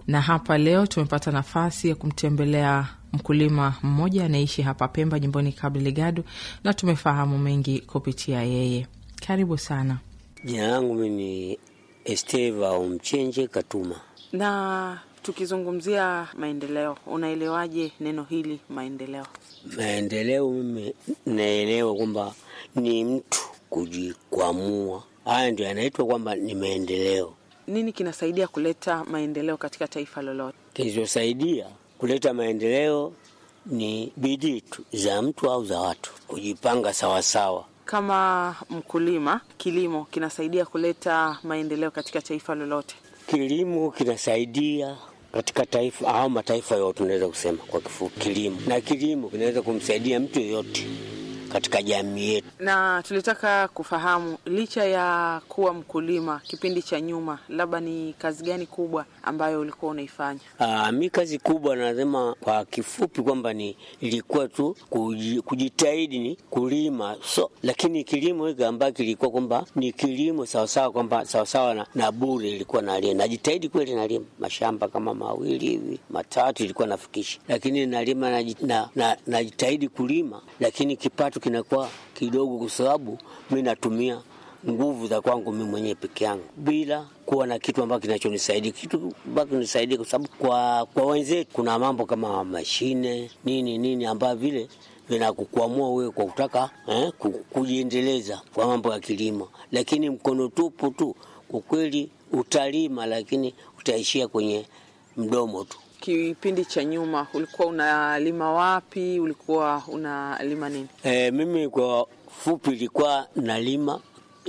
na hapa leo tumepata nafasi ya kumtembelea mkulima mmoja anaishi hapa Pemba, jimboni Cabo Delgado, na tumefahamu mengi kupitia yeye. Karibu sana. Jina langu mi ni Esteva Mchenje Katuma. Na tukizungumzia maendeleo, unaelewaje neno hili maendeleo? Maendeleo mimi naelewa kwamba ni mtu kujikwamua, haya ndio yanaitwa kwamba ni maendeleo. Nini kinasaidia kuleta maendeleo katika taifa lolote? Kilichosaidia kuleta maendeleo ni bidii tu za mtu au za watu kujipanga sawasawa. Kama mkulima, kilimo kinasaidia kuleta maendeleo katika taifa lolote? Kilimo kinasaidia katika taifa au mataifa yote, unaweza kusema kwa kifupi kilimo, na kilimo kinaweza kumsaidia mtu yoyote katika jamii yetu. Na tulitaka kufahamu, licha ya kuwa mkulima kipindi cha nyuma, labda ni kazi gani kubwa ambayo ulikuwa unaifanya? Aa, mi kazi kubwa nasema kwa kifupi kwamba ni ilikuwa tu kuji- kujitahidi ni kulima so, lakini kilimo hiki ambayo kilikuwa kwamba ni kilimo sawasawa kwamba sawasawa na, na bure ilikuwa nalima, najitahidi kweli nalima mashamba kama mawili hivi matatu ilikuwa nafikisha, lakini nalima naji- na- na- najitahidi kulima, lakini kipato kinakuwa kidogo kwa sababu mi natumia nguvu za kwangu mimi mwenyewe peke yangu bila kuwa na kitu ambacho kinachonisaidia kitu ambacho kinanisaidia, kwa sababu kwa, kwa wenzetu kuna mambo kama mashine nini nini ambayo vile vinakukwamua wewe kwa kutaka eh, ku- kujiendeleza kwa mambo ya kilimo, lakini mkono tupu tu, kwa kweli utalima, lakini utaishia kwenye mdomo tu. Kipindi cha nyuma ulikuwa unalima wapi? Ulikuwa unalima nini? E, mimi kwa fupi ilikuwa nalima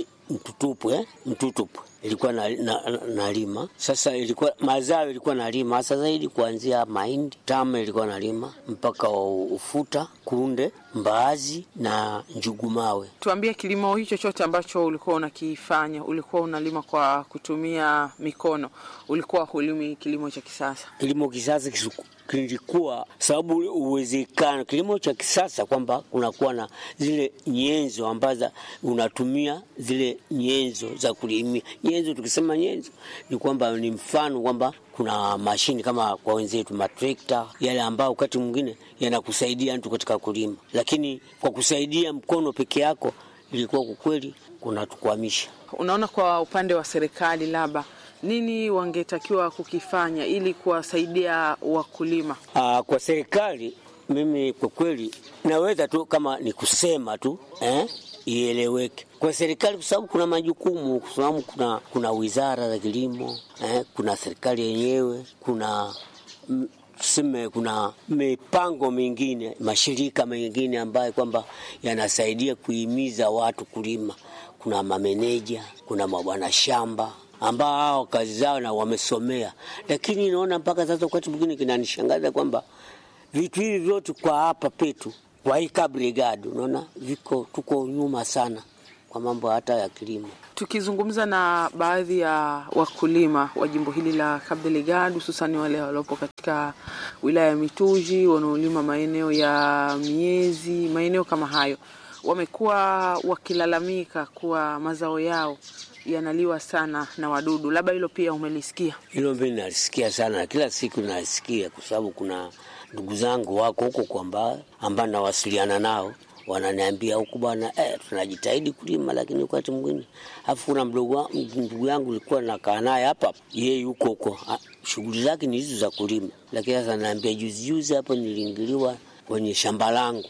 mtutupu eh? mtutupu ilikuwa na, na, na, nalima sasa, ilikuwa mazao ilikuwa nalima hasa zaidi kuanzia mahindi tama ilikuwa nalima mpaka ufuta, kunde, mbaazi na njugumawe. Tuambie, kilimo hicho chote ambacho ulikuwa unakifanya, ulikuwa unalima kwa kutumia mikono, ulikuwa hulimi kilimo cha kisasa? Kilimo kisasa kisu- kilikuwa sababu uwezekano kilimo cha kisasa kwamba kunakuwa na zile nyenzo ambazo unatumia zile nyenzo za kulimia. Nyenzo, tukisema nyenzo ni kwamba ni mfano kwamba kuna mashini kama kwa wenzetu matrekta yale ambayo wakati mwingine yanakusaidia mtu katika kulima, lakini kwa kusaidia mkono peke yako ilikuwa kwa kweli kunatukwamisha. Unaona, kwa upande wa serikali, labda nini wangetakiwa kukifanya ili kuwasaidia wakulima? Aa, kwa serikali mimi kwa kweli naweza tu kama ni kusema tu eh, ieleweke kwa serikali, kwa sababu kuna majukumu, kwa sababu kuna, kuna wizara za kilimo eh, kuna serikali yenyewe, kuna mm, tuseme kuna mipango mingine, mashirika mengine ambayo kwamba yanasaidia kuhimiza watu kulima. Kuna mameneja, kuna mabwana shamba ambao hao kazi zao na wamesomea, lakini naona mpaka sasa wakati mwingine kinanishangaza kwamba vitu hivi vyote kwa hapa petu kwa hii Cabo Delgado unaona viko tuko nyuma sana kwa mambo hata ya kilimo. Tukizungumza na baadhi ya wakulima wa jimbo hili la Cabo Delgado, hususani wale waliopo katika wilaya ya Mituji wanaolima maeneo ya miezi, maeneo kama hayo, wamekuwa wakilalamika kuwa mazao yao yanaliwa sana na wadudu. Labda hilo pia umelisikia? Hilo mimi nalisikia sana na kila siku nalisikia, kwa sababu kuna ndugu zangu wako huko kwamba ambao nawasiliana nao wananiambia huku bwana, eh, tunajitahidi kulima, lakini wakati mwingine afu kuna mdogo wa- ndugu yangu nilikuwa nakaa naye hapa, yeye yuko huko, ah, shughuli zake ni hizo za kulima, lakini sasa naambia, juzi juzi hapo niliingiliwa kwenye shamba langu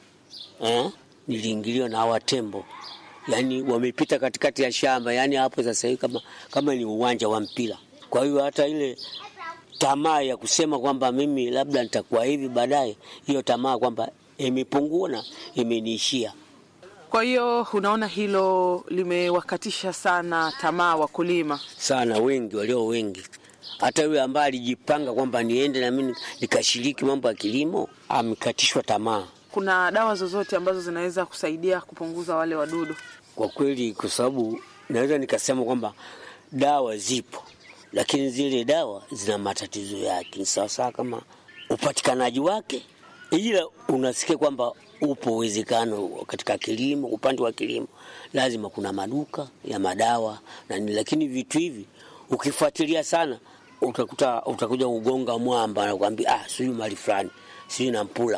eh, niliingiliwa na hawa tembo yani wamepita katikati ya shamba, yani hapo sasa hivi kama, kama ni uwanja wa mpira. Kwa hiyo hata ile tamaa ya kusema kwamba mimi labda nitakuwa hivi baadaye, hiyo tamaa kwamba imepungua na imeniishia. Kwa hiyo unaona hilo limewakatisha sana tamaa wakulima. sana wengi walio wengi, hata yule ambaye alijipanga kwamba niende na mimi nikashiriki mambo ya kilimo amekatishwa tamaa Kuna dawa zozote ambazo zinaweza kusaidia kupunguza wale wadudu? kwa kweli, kwa sababu naweza nikasema kwamba dawa zipo, lakini zile dawa zina matatizo yake. Ni sawasawa kama upatikanaji wake, ila unasikia kwamba upo uwezekano katika kilimo, upande wa kilimo lazima kuna maduka ya madawa na nini, lakini vitu hivi ukifuatilia sana utakuta utakuja kugonga mwamba, anakuambia ah, sijui mali fulani, sijui Nampula,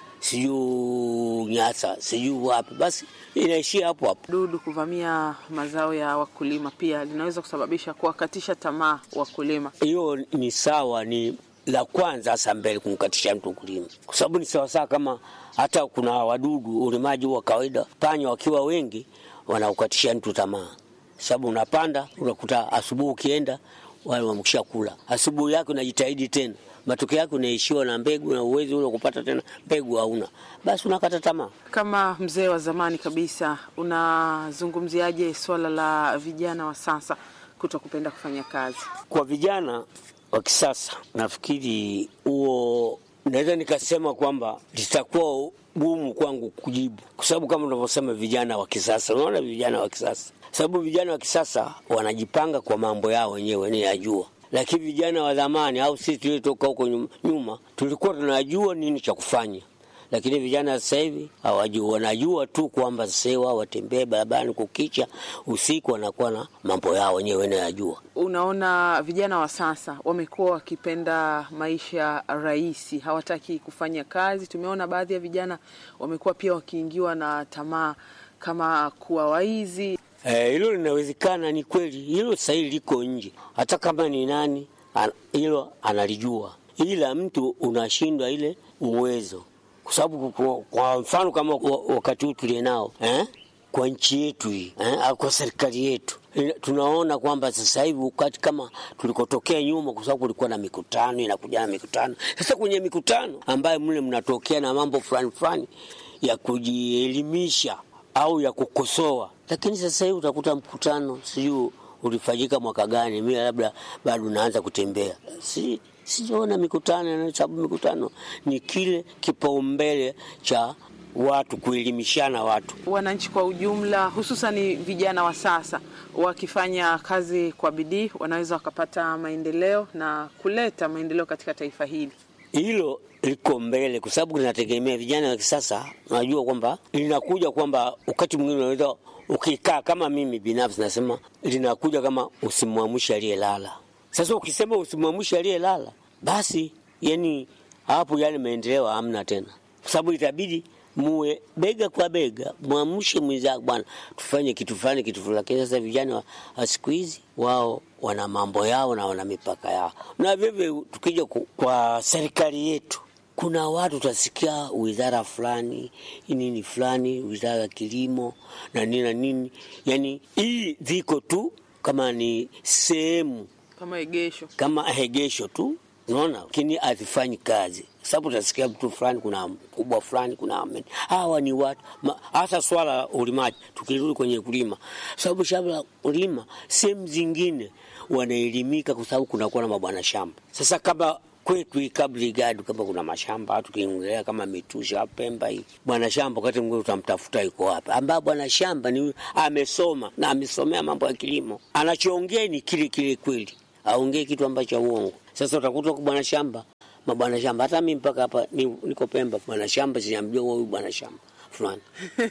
sijui Nyasa, sijui wapi, basi inaishia hapo hapo. Dudu kuvamia mazao ya wakulima pia linaweza kusababisha kuwakatisha tamaa wakulima. Hiyo ni sawa, ni la kwanza hasa mbele kumkatisha mtu kulima, kwa sababu ni sawasawa kama hata kuna wadudu ulimaji wa kawaida, panya wakiwa wengi wanaukatisha mtu tamaa, sababu unapanda unakuta asubuhi ukienda wale wamekisha kula, asubuhi yake unajitahidi tena, matokeo yake unaishiwa na mbegu na uwezi ule kupata tena mbegu hauna, basi unakata tamaa. Kama mzee wa zamani kabisa, unazungumziaje swala la vijana wa sasa kuto kupenda kufanya kazi? Kwa vijana wa kisasa, nafikiri huo naweza nikasema kwamba litakuwa gumu kwangu kujibu, kwa sababu kama unavyosema vijana wa kisasa, unaona vijana wa kisasa, sababu vijana wa kisasa wanajipanga kwa mambo yao wenyewe wenyewe yajua, lakini vijana wa zamani au sisi tuliotoka huko nyuma tulikuwa tunajua nini cha kufanya lakini vijana sasa hivi hawajui, wanajua tu kwamba sasa hivi wao watembee barabarani kukicha, usiku wanakuwa na mambo yao wenyewe wanayajua. Unaona, vijana wa sasa wamekuwa wakipenda maisha rahisi, hawataki kufanya kazi. Tumeona baadhi ya vijana wamekuwa pia wakiingiwa na tamaa kama kuwa waizi. Hilo eh, linawezekana, ni kweli hilo sasa hivi liko nje, hata kama ni nani hilo an, analijua, ila mtu unashindwa ile uwezo kwa sababu kwa mfano kama wakati huu tulie nao eh, kwa nchi yetu hii eh, au kwa serikali yetu tunaona kwamba sasa hivi wakati kama tulikotokea nyuma, kwa sababu kulikuwa na mikutano inakuja na mikutano. Sasa kwenye mikutano ambayo mle mnatokea na mambo fulani fulani ya kujielimisha au ya kukosoa, lakini sasa hivi utakuta mkutano sijui ulifanyika mwaka gani, mimi labda bado naanza kutembea si sijaona mikutano, sababu mikutano ni kile kipaumbele cha watu kuelimishana watu. Wananchi kwa ujumla, hususan vijana wa sasa, wakifanya kazi kwa bidii, wanaweza wakapata maendeleo na kuleta maendeleo katika taifa hili. Hilo liko mbele, kwa sababu linategemea vijana wa kisasa. Unajua kwamba linakuja kwamba wakati mwingine unaweza ukikaa, kama mimi binafsi nasema linakuja kama usimwamshe aliyelala. Sasa ukisema usimwamshe aliyelala, basi yani hapo yale maendeleo hamna tena, kwa sababu itabidi muwe bega kwa bega, mwamshe mwenzako, bwana, tufanye kitu fulani kitu fulani. Lakini sasa vijana wa siku hizi wao wana mambo yao na wana mipaka yao, na vivyo tukija kwa serikali yetu kuna watu utasikia wizara fulani nini fulani, wizara ya kilimo na nini na nini, yani hii ziko tu kama ni sehemu kama egesho, kama egesho tu, unaona, lakini hazifanyi kazi, sababu utasikia mtu fulani, kuna mkubwa fulani, kuna hawa ni watu hasa swala la ulimaji. Tukirudi kwenye kulima, sababu shamba la kulima sehemu zingine wanaelimika, kwa sababu kunakuwa na mabwana shamba. Sasa kama kwetu Kabrigadu kama kuna mashamba tukiongelea kama Mitusha Pemba hii, bwana shamba wakati mwingine utamtafuta yuko wapi, ambaye bwana shamba ni amesoma na amesomea mambo ya kilimo, anachoongea ni kile kile kweli, aongee kitu ambacho uongo. Sasa utakuta kwa bwana shamba, mabwana shamba, hata mimi mpaka hapa niko Pemba, bwana shamba sijamjua huyu bwana shamba fulani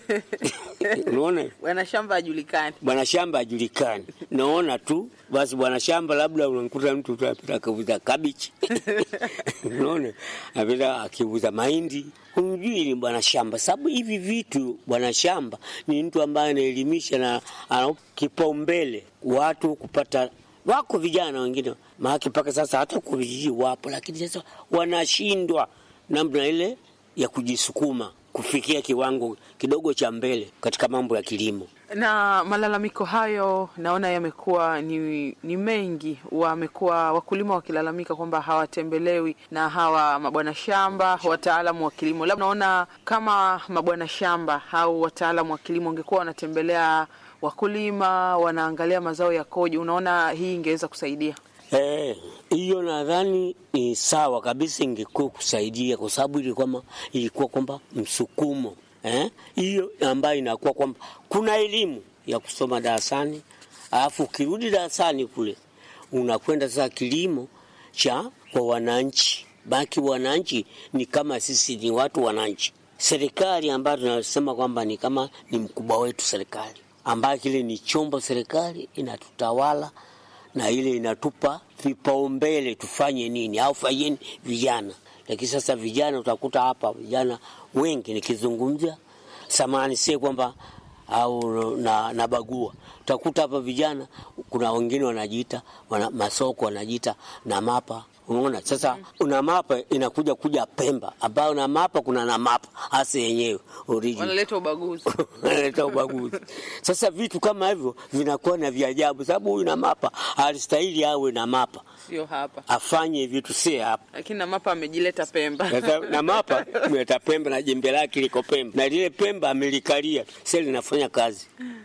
unaona, bwana shamba hajulikani, bwana shamba hajulikani. Naona tu basi bwana shamba, labda unamkuta mtu tu apita akiuza kabichi unaona, apita akiuza mahindi, humjui ni bwana shamba. Sababu hivi vitu, bwana shamba ni mtu ambaye anaelimisha na ana kipaumbele watu kupata wako vijana wengine maake mpaka sasa hata kwa vijiji wapo, lakini sasa wanashindwa namna ile ya kujisukuma kufikia kiwango kidogo cha mbele katika mambo ya kilimo. Na malalamiko hayo naona yamekuwa ni, ni mengi. Wamekuwa wakulima wakilalamika kwamba hawatembelewi na hawa mabwana shamba, wataalamu wa kilimo. Labda naona kama mabwana shamba au wataalamu wa kilimo wangekuwa wanatembelea wakulima, wanaangalia mazao yakoje, unaona hii ingeweza kusaidia hiyo. Eh, nadhani ni sawa kabisa, ingekuwa kusaidia kwa sababu ilikuwa ilikuwa kwamba msukumo hiyo eh, ambayo inakuwa kwamba kuna elimu ya kusoma darasani, alafu ukirudi darasani kule unakwenda sasa kilimo cha kwa wananchi. Baki wananchi ni kama sisi ni watu wananchi, serikali ambayo tunasema kwamba ni kama ni mkubwa wetu serikali, ambayo kile ni chombo serikali inatutawala na ile inatupa vipaumbele tufanye nini au fanyeni vijana. Lakini sasa vijana utakuta hapa vijana wengi nikizungumzia samani, sie kwamba au na, na bagua utakuta hapa vijana, kuna wengine wanajiita wana, masoko wanajiita na mapa Unaona sasa, una mapa inakuja kuja Pemba, ambayo na mapa kuna na mapa hasa yenyewe original Wanaleta ubaguzi. analeta ubaguzi. Sasa vitu kama hivyo vinakuwa na vya ajabu, sababu huyu na mapa alistahili awe na mapa, Sio hapa. afanye vitu si hapa. Lakini na mapa amejileta Pemba. Sasa na mapa mleta Pemba na jembe lake liko Pemba, na lile Pemba amelikalia sasa linafanya kazi.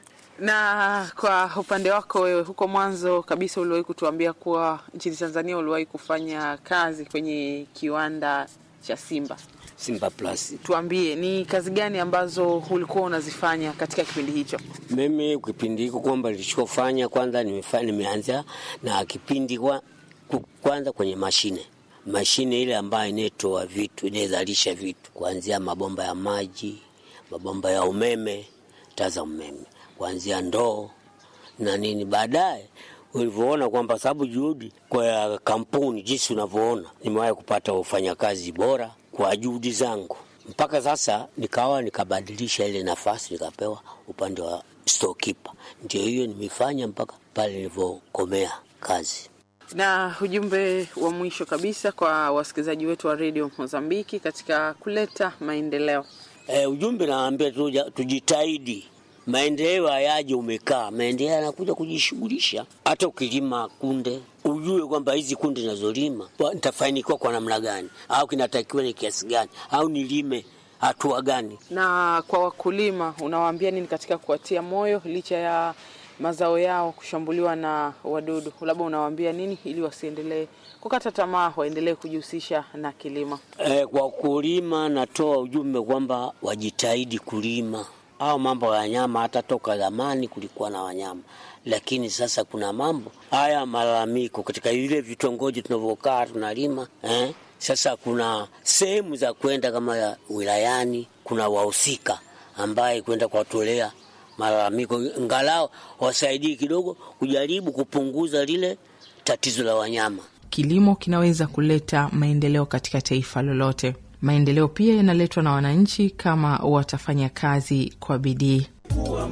Na kwa upande wako wewe, huko mwanzo kabisa uliwahi kutuambia kuwa nchini Tanzania uliwahi kufanya kazi kwenye kiwanda cha Simba. Simba Plus. Tuambie ni kazi gani ambazo ulikuwa unazifanya katika kipindi hicho? Mimi kipindi hiko kwamba nilichofanya kwanza, nimefanya nimeanza na kipindi kwa, ku- kwanza kwenye mashine mashine ile ambayo inaitoa vitu inayozalisha vitu kuanzia mabomba ya maji, mabomba ya umeme, taa za umeme, kuanzia ndoo na nini. Baadaye ulivyoona kwamba sababu juhudi kwa kampuni jinsi unavyoona, nimewahi kupata wafanyakazi bora kwa juhudi zangu, mpaka sasa nikawa nikabadilisha ile nafasi nikapewa upande wa storekeeper. Ndio hiyo nimefanya mpaka pale nilivyokomea kazi. Na ujumbe wa mwisho kabisa kwa wasikilizaji wetu wa redio Mozambiki katika kuleta maendeleo. E, ujumbe naambia tuja, tujitahidi. Maendeleo hayaji umekaa, maendeleo yanakuja kujishughulisha. Hata ukilima kunde, ujue kwamba hizi kunde ninazolima wa- nitafanikiwa kwa namna gani, au kinatakiwa ni kiasi gani, au nilime hatua gani. Na kwa wakulima unawaambia nini katika kuwatia moyo licha ya mazao yao kushambuliwa na wadudu? Labda unawaambia nini ili wasiendelee kukata tamaa, waendelee kujihusisha na kilimo? E, kwa kulima natoa ujumbe kwamba wajitahidi kulima au mambo ya wanyama. Hata toka zamani kulikuwa na wanyama, lakini sasa kuna mambo haya malalamiko katika vile vitongoji tunavyokaa tunalima eh? Sasa kuna sehemu za kwenda kama ya wilayani, kuna wahusika ambaye kwenda kuwatolea malalamiko, ngalao wasaidii kidogo kujaribu kupunguza lile tatizo la wanyama. Kilimo kinaweza kuleta maendeleo katika taifa lolote. Maendeleo pia yanaletwa na wananchi kama watafanya kazi kwa bidii.